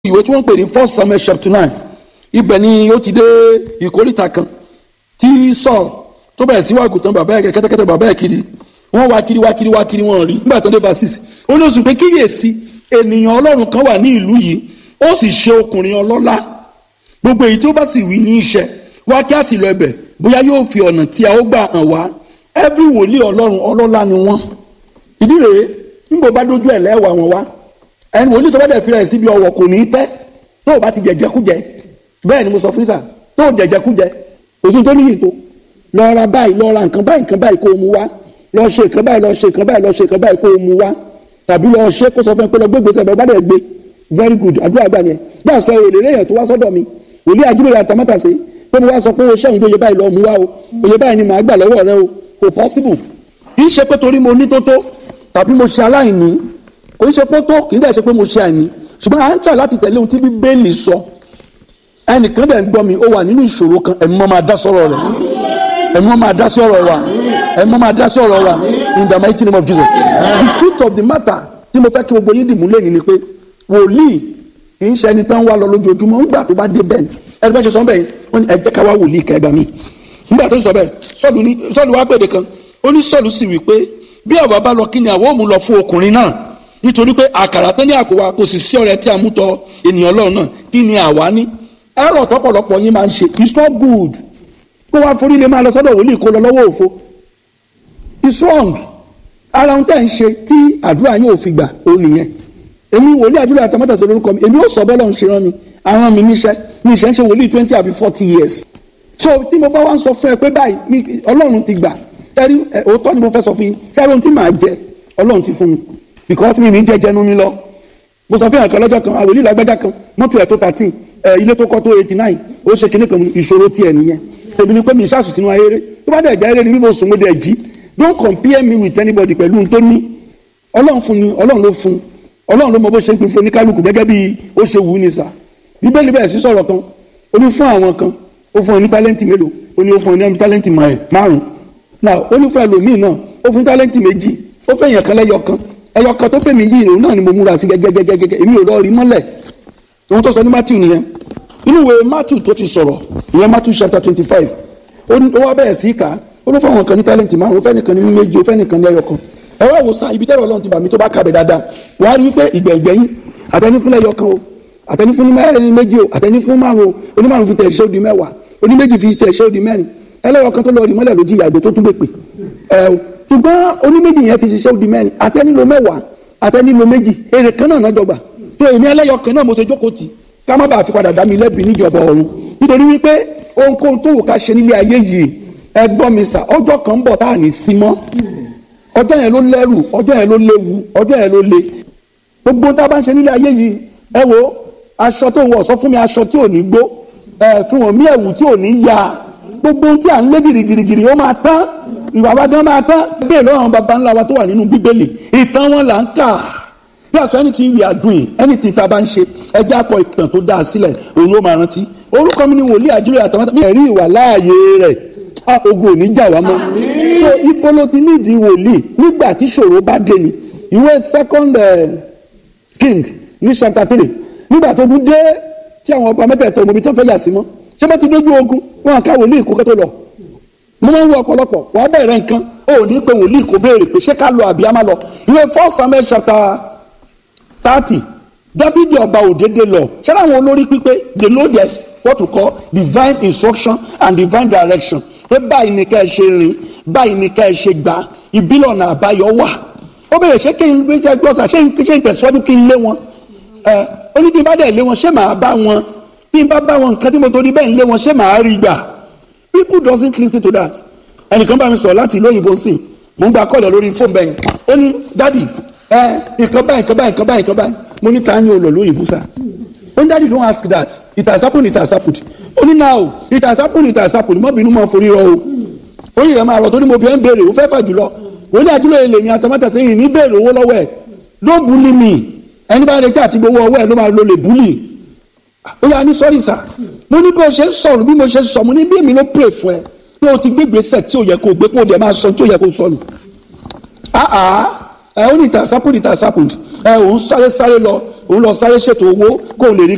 ìwé tí wọ́n ń pè ní first samuel chapter nine ibẹ̀ ni ó ti dé ìkórìtà kan tí Saul tó bẹ̀rẹ̀ sí wàgùtàn bàbá ẹ̀ kẹ́tẹ́kẹ́tẹ́ bàbá ẹ̀ kiri wọ́n wá kiri wá kiri wá kiri wọ́n rí nígbà tó dé verses ó ní oṣù pé kíyèsí ènìyàn ọlọ́run kan wà ní ìlú yìí ó sì ṣe ọkùnrin ọlọ́lá gbogbo èyí tó bá sì wí ní iṣẹ́ wá kí á sì lọ ẹbẹ̀ bóyá yóò fi ọ̀nà tí a ó gbà hàn wá every wòlíì ọlọ́run ọlọ́lá ni wọ́n ìdí rèé nígbà bá dójú ẹ̀ lẹ́wà wọn wá ẹni wòlíì tó bá dẹ̀ fi rẹ̀ síbi ọwọ́ kò ní í tẹ́ tó o bá ti jẹjẹkújẹ bẹ́ẹ̀ ni mo sọ fún sà tó o jẹjẹkújẹ òtún tó níyì tó lọ ra báyìí lọ ra nǹkan báyìí nǹkan báyìí kó o mú wá lọ ṣe nǹkan báyìí lọ ṣe nǹkan báyìí lọ ṣe nǹkan báyìí kó o mú wá tàbí lọ ṣe kó sọ fún ẹ pé lọ gbé gbèsè bẹ́ẹ̀ bá dẹ̀ gbé very good àdúrà gbà yẹn bí àṣọ èrè lẹ́yìn tó wá sọ́dọ̀ mi wòlíì àjúbẹ̀rẹ̀ àtàmátàsé pé mo wá sọ pé o ṣẹ́yìn tó yẹ báyìí lọ mú wá o òye báyìí ni màá gbà lọ́wọ́ rẹ o kò possible kì í ṣe pé torí mo ní tó tó tàbí mo ṣe aláìní kò í ṣe pé tó kì í dẹ̀ ṣe pé mo ṣe àìní ṣùgbọ́n à ń tà láti tẹ̀lé ohun tí bíbélì sọ ẹnìkan dẹ̀ ń gbọ́ mi ó wà nínú ìṣòro kan ẹ̀mí mọ́ máa dá sọ́rọ̀ rẹ̀ ẹ̀mí mọ́ máa dá sọ́rọ̀ wa ẹ̀mí mọ́ máa dá sọ́rọ̀ wa in the mighty name of Jesus the truth of the matter tí mo fẹ́ kí gbogbo yín dìmú lẹ́yìn ni pé wòlíì kì í ṣe ẹni tán wá lọ lójoojúmọ́ ńgbà tó bá dé bẹ́ẹ̀ ẹni bẹ́ẹ̀ ṣe sọ bẹ́ẹ̀ wọ́n ní ẹ jẹ́ ká wá wòlíì kẹ́ ẹ gbà mí nígbà tó sọ bẹ́ẹ̀ sọ́ọ̀lù wá pèdè kan ó ní sọ́ọ̀lù sì wí pé bí àwa bá lọ kí ni àwọn ò mú lọ fún ọkùnrin náà nítorí pé àkàrà tán ní àpò wa kò sì sí ọrẹ tí a mú tọ ènìyàn Ọlọ́run náà kí ni àwa ní ẹ̀rọ tọ́pọ̀lọpọ̀ yín máa ń ṣe it's not good kó wá forí lè máa lọ sọ́dọ̀ wòlíì kó lọ lọ́wọ́ òfo it's wrong ara ohun tẹ́ ń ṣe tí àdúrà yín ò fi gbà ó nìyẹn èmi wòlíì àdúrà àtàmọ́tà sí lórúkọ mi èmi ó sọ bọ́lọ̀ ń ṣe rán mi àwọn mi níṣẹ́ mi ìṣẹ́ ń ṣe wòlíì twenty àbí forty years so tí mo bá wá ń sọ fún ẹ pé báyìí Ọlọ́run ti gbà ẹrí òótọ́ ni mo fẹ́ sọ fún yín ṣé ohun tí màá jẹ Ọlọ́run ti fún mi because mi ní jẹjẹnu mi lọ mo sọ fún yàn kan lọ́jọ́ kan àwòlí lágbájá kan mọ́tò ẹ̀ tó thirteen ẹ̀ ilé tó kọ́ tó eighty nine ó ṣe kinní kan ìṣòro tiẹ̀ nìyẹn tèmi ni pé mi ìṣàṣù sínú ayére tó bá dẹ̀ jẹ́ eré ni bí mo sùn mo dẹ̀ jí don't compare me with anybody pẹ̀lú ohun tó ní ọlọ́run fún ni ọlọ́run ló fún ọlọ́run ló mọ bó ṣe ń pín fún oníkálukú gẹ́gẹ́ bí ó ṣe wù ú ní sà bíbélì bẹ́ẹ̀ sí sọ̀rọ̀ kan ó ní fún àwọn kan ó fún ọ ní tálẹ́ǹtì mélòó ó ní ó fún ọ ní tálẹ́ǹtì márùn-ún náà ó ní fún ẹlòmíì náà ó fún tálẹ́ǹtì méjì ó fẹ́ yàn kan lẹ́yọ kan ẹyọ kan tó fẹ́ mi yìí òun náà ni mo múra sí gẹ́gẹ́gẹ́gẹ́ èmi ò lọ rí mọ́lẹ̀ ohun tó sọ ní Matthew nìyẹn inú ìwé Matthew tó ti sọ̀rọ̀ ìyẹn Matthew chapter twenty five ó wá bẹ̀rẹ̀ sí ká ó ló fáwọn kan ní tálẹ́ǹtì márùn ó fẹ́ nìkan ní méjì ó fẹ́ nìkan ní ẹyọ kan ẹ wá wò sàn ibi tẹ́lẹ̀ Ọlọ́run ti bà mí tó bá kàbẹ̀ dáadáa wàá rí wípé ìgbẹ̀gbẹ̀yìn àtẹni fún ẹyọ kan o àtẹni fún méjì o àtẹni fún márùn o onímárùn fi tẹ̀ ṣé ó di mẹ́wàá oníméjì fi tẹ̀ ṣé ó di mẹ́rin ẹlẹ́yọ kan tó lọ rí mọ́lẹ̀ lójú ìyàgbé tó tún gbèpè ẹ ṣùgbọ́n oníméjì yẹn fi ṣiṣẹ́ ó di mẹ́rin àtẹni lo mẹ́wàá àtẹni lo méjì èrè kan náà náà jọgbà tó èmi ẹlẹ́yọ kan náà mo ṣe jókòó tì ká má bàa fi padà dá mi lẹ́bi níjọba ọ̀run nítorí wípé ohunkóhun tó wù ká ṣe nílé ayé yìí ẹ gbọ́ mi sà ọjọ́ kan ń bọ̀ tá à ní sí mọ́ ọjọ́ yẹn ló lẹ́rù ọjọ́ yẹn ló léwu ọjọ́ yẹn ló le gbogbo tá a bá ń ṣe nílé ayé yìí ẹ wo aṣọ tó wọ̀ sọ fún mi aṣọ tí ò ní gbó ẹ fún wọn mí ẹ̀wù tí ò ní ya gbogbo ohun tí à ń lé girigirigiri ó máa tán ìwà wa gan máa tán bẹ́ẹ̀ lọ́wọ́ àwọn baba ńlá wa tó wà nínú bíbélì ìtàn wọn là ń kà bí àṣọ anything we are doing anything tá a bá ń ṣe ẹjẹ́ akọ ìtàn tó dáa sílẹ̀ òun ló máa rántí orúkọ mi ni wòlíì àjúrò àtàwọn mi ẹ̀rí ìwà láàyè rẹ̀ a ogun ò ní jà wá mọ́ so ibo ló ti nídìí wòlíì nígbà tí ṣòro bá dé ni ìwé second king ní chapter three nígbà tó dún dé tí àwọn ọba mẹ́tẹ̀ẹ̀tọ̀ ọmọbi tó fẹ́ yà sí mọ́ ṣé bá ti dójú ogun wọn ká wòlíì kó kẹ́tọ́ lọ mo máa ń wo ọ̀pọ̀lọpọ̀ wàá bẹ̀rẹ̀ nǹkan ó ní pé wòlíì kò béèrè pé ṣé ká lọ àbí á má lọ ìwé first samuel chapter thirty dáfídì ọba òdédé lọ ṣé láwọn olórí pípé they know there's what we call divine instruction and divine direction pé báyìí ni ká ẹ ṣe rìn báyìí ni ká ẹ ṣe gbà ìbílẹ̀ ọ̀nà àbáyọ wà ó bẹ̀rẹ̀ ṣé kí n gbé jẹ́ gbọ́sà ṣé n tẹ̀síwájú kí n lé wọn ẹ ó ní tí n bá dẹ̀ lé wọn ṣé màá bá wọn tí n bá bá wọn nǹkan tí mo torí bẹ́ẹ̀ ń lé wọn ṣé màá rí gbà people doesn't listen to that ẹnìkan bá mi sọ láti ìlú òyìnbó sí mo ń gba kọ́ọ̀lẹ̀ lórí fóònù bẹ́ẹ̀ ó ní dádì ẹ nǹkan báyìí nǹkan báyìí nǹkan báyìí nǹkan báyìí mo ní ta ni o lọ lóyìnbó sá ó ní dádì don't ask that it has happened it has happened ó ní now it has happened it has happened mọ́ bínú mọ́ forí rọ o orí rẹ̀ máa rọ̀ tó ní mo bí ẹ́ ń béèrè ó fẹ́ fà jùlọ wọ́n ní àjùlọ èlé ní àtọ́mọ́tà sẹ́yìn ní béèrè owó lọ́wọ́ ẹ̀ don't bully me ẹni bá retí àti gbowó ọwọ́ ẹ̀ ló máa lo lè bully ó yà ní sọ́rí sà mo ní bí o ṣe ń sọ̀rọ̀ bí mo ṣe ń sọ mo ní bí èmi ló pray fún ẹ pé o ti gbé gbèsè tí o yẹ kó o gbé kó o dẹ̀ máa sọ tí o yẹ kó o sọ nù. ẹ ó ní ìtàsápò ní ìtàsápò ẹ òun sáré sáré lọ òun lọ sáré ṣètò owó kó o lè rí